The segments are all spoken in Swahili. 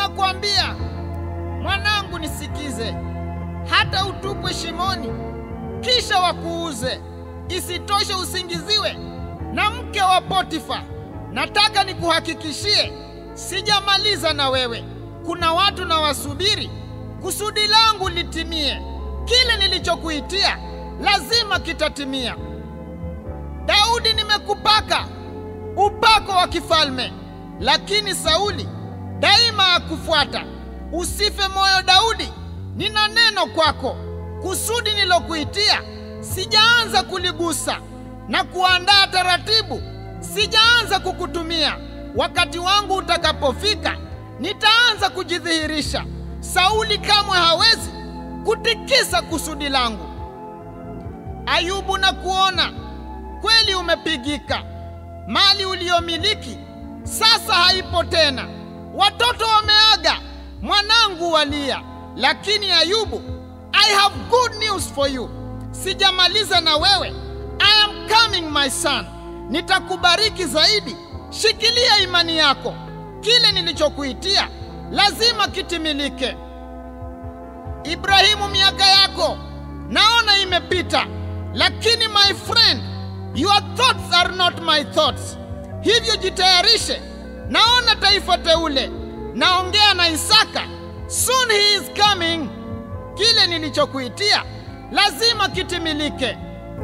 Ninakwambia mwanangu, nisikize, hata utupwe shimoni, kisha wakuuze. Isitoshe usingiziwe na mke wa Potifa. Nataka nikuhakikishie, sijamaliza na wewe. Kuna watu na wasubiri kusudi langu litimie. Kile nilichokuitia lazima kitatimia. Daudi, nimekupaka upako wa kifalme, lakini Sauli daima akufuata. Usife moyo Daudi, nina neno kwako. Kusudi nilokuitia sijaanza kuligusa na kuandaa taratibu, sijaanza kukutumia. Wakati wangu utakapofika, nitaanza kujidhihirisha. Sauli kamwe hawezi kutikisa kusudi langu. Ayubu, na kuona kweli umepigika. Mali uliyomiliki sasa haipo tena, watoto wameaga, mwanangu walia. Lakini Ayubu, I have good news for you. Sijamaliza na wewe. I am coming my son. Nitakubariki zaidi. Shikilia imani yako. Kile nilichokuitia lazima kitimilike. Ibrahimu, miaka yako naona imepita, lakini my friend, your thoughts are not my thoughts. Hivyo jitayarishe, naona taifa teule. Naongea na Isaka, soon he is coming. Kile nilichokuitia lazima kitimilike.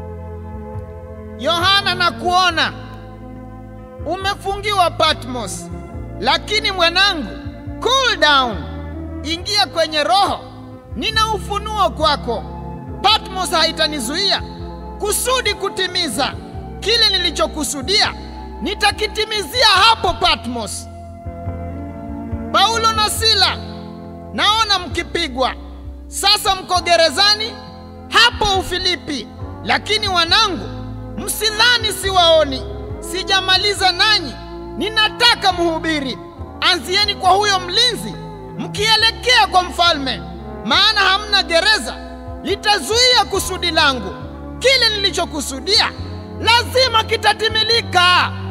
Yohana, na kuona umefungiwa Patmos, lakini mwanangu, cool down, ingia kwenye roho. Nina ufunuo kwako. Patmos haitanizuia kusudi kutimiza kile nilichokusudia, nitakitimizia hapo Patmos. Paulo na Sila, naona mkipigwa sasa, mko gerezani hapo Ufilipi. Lakini wanangu, msidhani siwaoni, sijamaliza nanyi. Ninataka mhubiri. Anzieni kwa huyo mlinzi, mkielekea kwa mfalme, maana hamna gereza litazuia kusudi langu. Kile nilichokusudia lazima kitatimilika.